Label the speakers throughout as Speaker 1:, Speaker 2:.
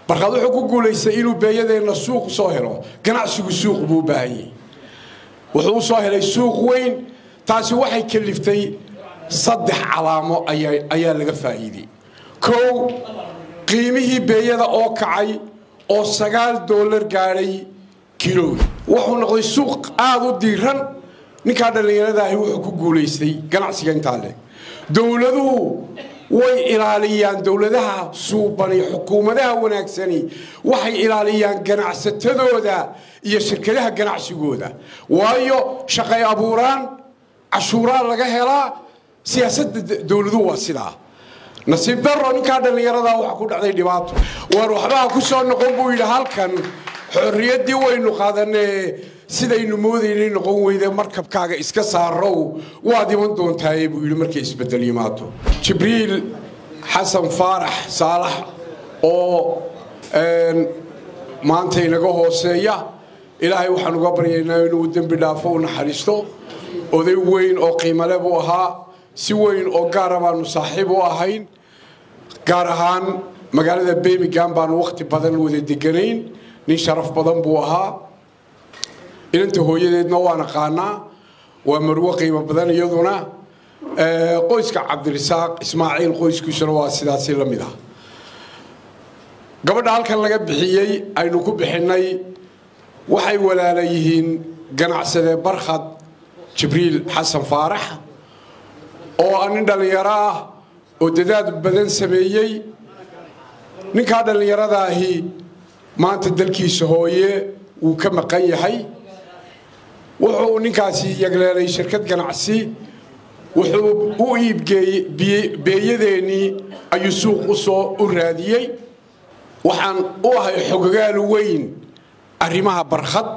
Speaker 1: barkad wuxuu ku guulaystay inuu beeyadeenna suuq soo helo ganacsigu suuq buu u baahanyay wuxuu u soo helay suuq weyn taasi waxay kaliftay saddex calaamo ayaa laga faa'iidey kow qiimihii beeyada oo kacay oo sagaal doolar gaadhay kilowgi wuxuu noqday suuq aada u diiran ninkaa dhallinyaradaahi wuxuu ku guulaystay ganacsiga intaa leeg dowladuhu way ilaaliyaan dowladaha suubani xukuumadaha wanaagsani waxay ilaaliyaan ganacsatadooda iyo shirkadaha ganacsigooda waayo shaqay abuuraan cashuuraa laga helaa siyaasadda dowladuhu waa sidaa nasiib daro ninkaa dhallinyaradaa waxa ku dhacday dhibaato waar waxbaha ku soo noqon buu yidhi halkan xorriyaddii waynu qaadanee sidaynu moodaynay noqon weyde markabkaaga iska saarow waad iman doontaaye buu yidhi markay isbedel yimaado jibriil xasan faarax saalax oo maanta inaga hooseeya ilaahay waxaan uga baryaynaa inuu dembi dhaafo u naxariisto oday weyn oo qiimale buu ahaa si weyn oo gaara baanu saaxiib u ahayn gaar ahaan magaalada birmingham baanu wakhti badan wada deganayn nin sharaf badan buu ahaa inanta hooyadeedna waa naqaanaa waa marwo qiimo badan iyaduna qoyska cabdirasaaq ismaaciil qoyskiisuna waa sidaasi la mid ah gabadha halkan laga bixiyey aynu ku bixinnay waxay walaala yihiin ganacsade barkhad jibriil xasan faarax oo ah nin dhallinyaro ah oo dadaad badan sameeyey ninkaa dhallinyaradaahi maanta dalkiisa hooye wuu ka maqan yahay wuxuu ninkaasi yagleelay shirkad ganacsi wuxuu u iibgeeyey beeyadeennii ayuu suuq u soo u raadiyey waxaan u ahay xogogaal weyn arrimaha barkhad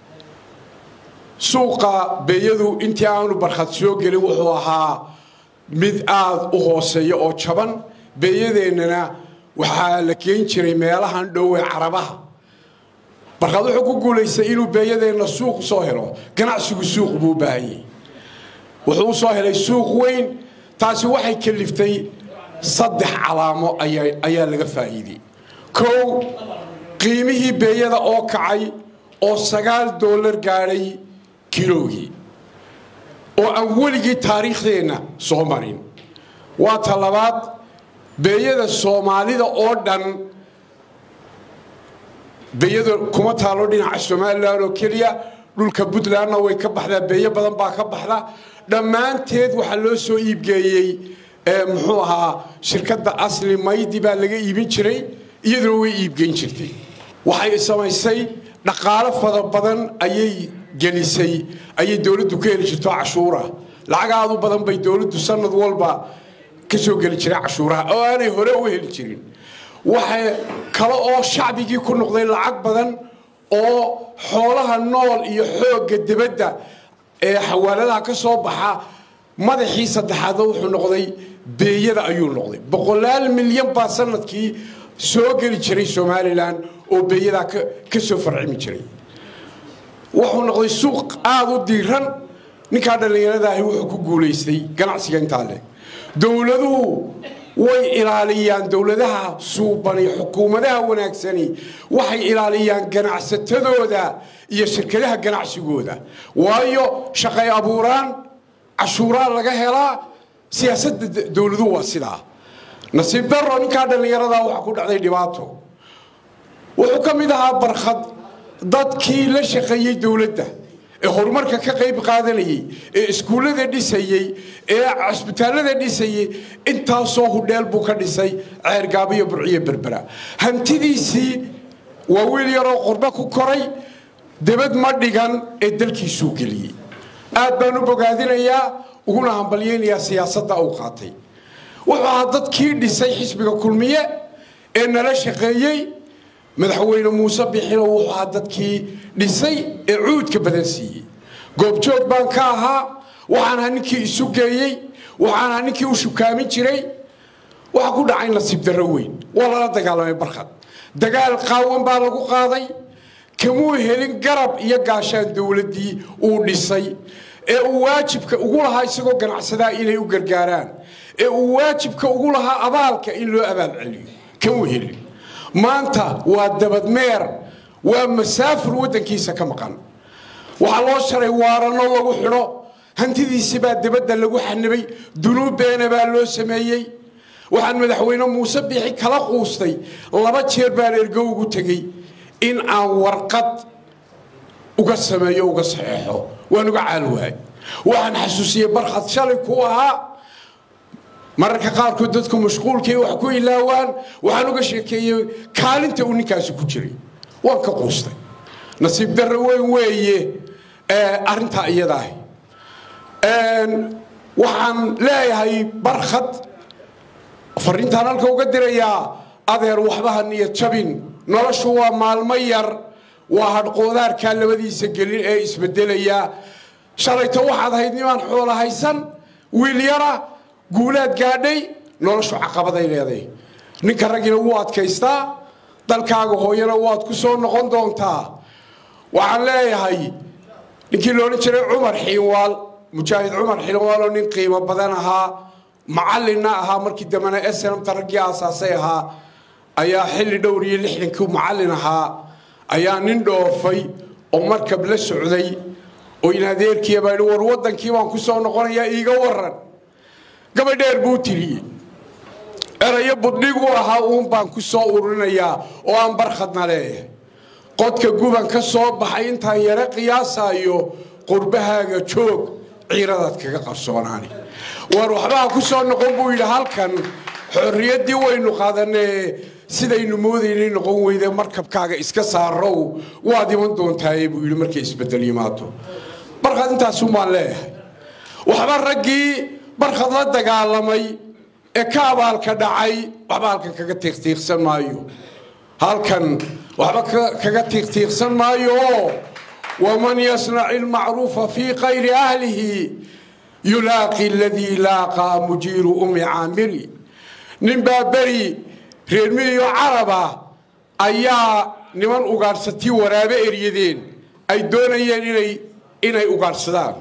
Speaker 1: suuqa beeyadu intii aanu barkhad soo gelin wuxuu ahaa mid aada u hooseeya oo jaban beeyadeennana waxaa la geen jiray meelahan dhowe carabaha barkhad wuxuu ku guulaystay inuu beeyadeenna suuq soo helo ganacsigu suuq buu u baahanyay wuxuu u soo helay suuq weyn taasi waxay kaliftay saddex calaamo ayaa laga faa'iidey kow qiimihii beeyada oo kacay oo sagaal doolar gaadhay kilowgii oo aan weligii taariikhdeenna soo marin waa ta labaad beeyada soomaalida oo dhan beeyada kuma taalo dhinaca somalilan oo keliya dhulka puntlandna way ka baxdaa beeyo badan baa ka baxda dhammaanteed waxaa loo soo iibgeeyey muxuu ahaa shirkadda asli maydi baa laga iibin jiray iyaduna way iibgeyn jirtay waxay samaysay dhaqaalo fada badan ayay gelisay ayay dowladdu ka heli jirto cashuura lacag aad u badan bay dowladdu sanad walba ka soo geli jiray cashuuraha oo aanay hore u heli jirin waxa kale oo shacbigii ku noqday lacag badan oo xoolaha nool iyo xoogga dibadda ee xawaaladaha ka soo baxa madaxii saddexaadna wuxuu noqday beeyada ayuu noqday boqolaal milyan baa sanadkii soo geli jiray somalilan oo beeyadaa ka soo farcimi jiray wuxuu noqday suuq aada u diiran ninkaa dhallinyaradaahi wuxuu ku guulaystay ganacsiga intaa leeg dowladuhu way ilaaliyaan dowladaha suubani xukuumadaha wanaagsani waxay ilaaliyaan ganacsatadooda iyo shirkadaha ganacsigooda waayo shaqay abuuraan cashuuraa laga helaa siyaasadda dowladuhu waa sidaa nasiib daro ninkaa dhallinyaradaa waxa ku dhacday dhibaato wuxuu ka mid ahaa barkhad dadkii la shaqeeyey dowladda ee horumarka ka qayb qaadanayey ee iskuullada dhisayey ee cisbitaallada dhisayey intaasoo hudheel buu ka dhisay ceergaabiyo burciyo berbera hantidiisii waa wiil yaroo qurbo ku koray debad ma dhigan ee dalkiisuu geliyey aad baan u bogaadinayaa uguna hambalyaynayaa siyaasadda uu qaatay wuxuu ahaa dadkii dhisay xisbiga kulmiye ee nala shaqeeyey madaxweyne muuse bixino wuxuu ahaa dadkii dhisay ee cuudka badan siiyey goobjoog baan ka ahaa waxaan ahaa ninkii isu geeyey waxaan ahaa ninkii u shukaamin jiray waxaa ku dhacay nasiib darro weyn waa lala dagaalamay barkhad dagaal qaawan baa lagu qaaday kamuu helin garab iyo gaashaan dowladdii uu dhisay ee uu waajibka ugu lahaa isagoo ganacsadaa inay u gargaaraan ee uu waajibka ugu lahaa abaalka in loo abaal celiyo kamuu helin maanta waa dabadmeer waa masaafur waddankiisa ka maqan waxaa loo sharay waaranno lagu xidho hantidiisi baa dibadda lagu xanibay dunuub beena baa loo sameeyey waxaan madaxweyne muuse biixi kala quustay laba jeer baan ergo ugu tegey in aan warqad uga sameeyo uga saxeexo waan uga caal waay waxaan xasuusiyey barkhad shalay ku ahaa mararka qaarkood dadku mashquulkay wax ku ilaawaan waxaan uga sheekeeyey kaalinta uu ninkaasi ku jiray waan ka quustay nasiib darre weyn weeye arrintaa iyadaahi waxaan leeyahay barkhad fariintaan halka uga dirayaa adeer waxbaha niyad jabin noloshu waa maalmo yar waa hadhqoodaarkaa labadiisa gelin ee isbedelaya shalayto waxaad ahayd nimaan xoola haysan wiil yara guulaad gaadhay noloshu caqabaday leeday ninka raggina wuu adkaystaa dalkaaga hooyana waad ku soo noqon doontaa waxaan leeyahay ninkii loodhan jiray cumar xiinwaal mujaahid cumar xiinwaal oo nin qiimo badan ahaa macallinna ahaa markii dambena snamta raggii aasaasay ahaa ayaa xilli dhowr iyo lixdankii macallin ahaa ayaa nin dhoofay oo markab la socday oo in adeerkiiya baa war waddankii baan ku soo noqonayaa iiga waran gabadheer buu tiriyey erayo budhigu ahaa uun baan ku soo ururinayaa oo aan barkhadna leeyahay qodka guban ka soo baxay intaan yaro qiyaasaayo qurbahaaga joog ciiradaad kaga qarsoonaani war waxbaha ku soo noqon buu yidhi halkan xorriyaddii waynu qaadanee sidaynu moodaynay noqon weyde markabkaaga iska saarow waad iman doontaaye buu yidhi markay isbedel yimaado barkhad intaasun baan leeyahay waxba raggii barkhad la dagaalamay ee ka abaalka dhacay waxba halkan kaga tiiqtiiqsan maayo halkan waxba kaga tiiqtiiqsan maayo oo waman yasnac ilmacruufa fii kayri ahlihi yulaaqi aladii laaqaa mujiiru umi caamiri ninbaa beri reermihiyo caraba ayaa niman ugaadhsatii waraabe eryadeen ay doonayeen inay inay ugaadhsadaan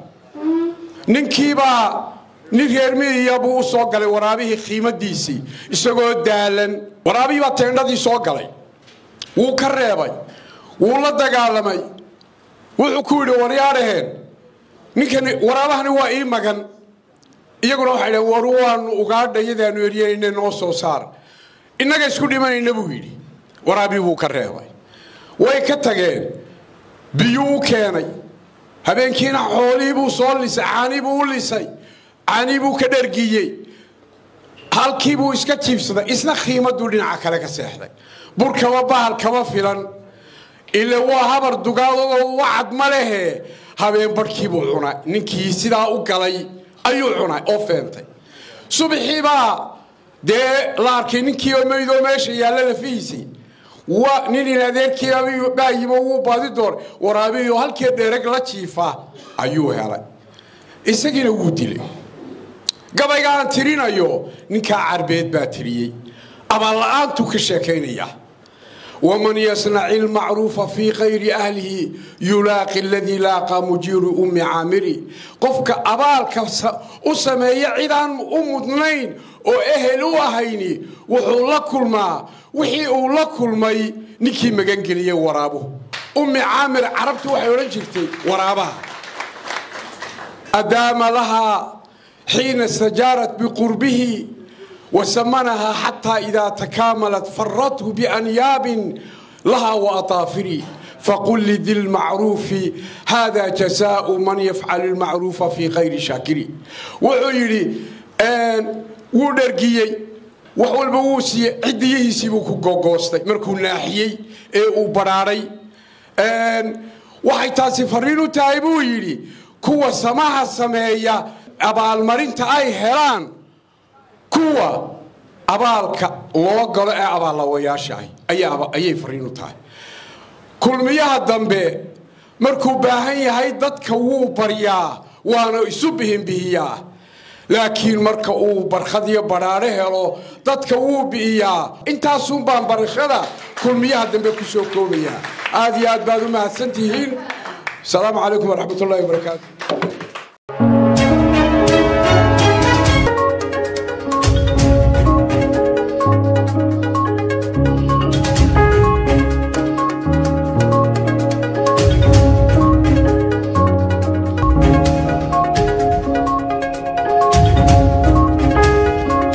Speaker 1: ninkiibaa nin reermihiya buu u soo galay waraabihii qiimadiisii isagoo daalan waraabihii baa teendhadii soo galay wuu ka reebay wuu la dagaalamay wuxuu ku yidhi waryaadhaheen ninkani waraabahani waa ii magan iyaguna waxay dhaheen war waanu ugaadha iyadaanu eryanayna noo soo saar innaga isku dhimanayna buu yidhi waraabii buu ka reebay way ka tageen biyuu u keenay habeenkiina xoolihii buu soo lisay caanii buu u lisay caanii buu ka dhargiyey halkii buu iska jiibsaday isna khiimaduu dhinaca kale ka seexday burkaba bahal kama filan ile waa habar dugaadoo wacad ma lehe habeen barhkiibuu cunay ninkii sidaa u galay ayuu cunay oo feentay subaxiibaa dee la arkay ninkii oo meydoo meesha yaalla lafihiisii waa nin in adeerkiibaa yimo wuu baadi door waraabiyo halkii dhereg la jiifa ayuu helay isagiina wuu dilay gabayga aan tirinayo ninkaa carbeed baa tiriyey abaalla-aantuu ka sheekaynaya waman yasnaci ilmacruufa fii kayri ahlihi yulaaqi aladii laaqaa mujiiru ummi caamiri qofka abaalka u sameeya cidaan u mudnayn oo ehel u ahayni wuxuu la kulmaa wixii uu la kulmay ninkii magangeliyey waraabuhu ummi caamir carabtu waxay odhan jirtay waraabaha adaama lahaa xiina stajaarat biqurbihi وسمنها حتى إذا تكاملت فرته بأنياب لها وأطافر فقل لذي المعروف هذا جزاء من يفعل المعروف في غير شاكر وعيري أن ودرقيي وحول بوسي عديه سيبوكو غوغوستي مركو ناحيي اي براري أن waxay taasi fariin u tahay buu yidhi kuwa samaha sameeya abaalmarinta ay helaan kuwa abaalka loo galo ee abaallawayaashaah ayay fariin u tahay kulmiyaha dambe markuu baahan yahay dadka wuu baryaa waana isu bihinbihiyaa laakiin marka uu barkhad iyo badhaadho helo dadka wuu bi'iyaa intaasun baan barashada kulmiyaha dambe ku soo koobayaa aad iyo aad baad u mahadsan tihiin asalaamu calaykum waraxmat ullahi wabarakaatu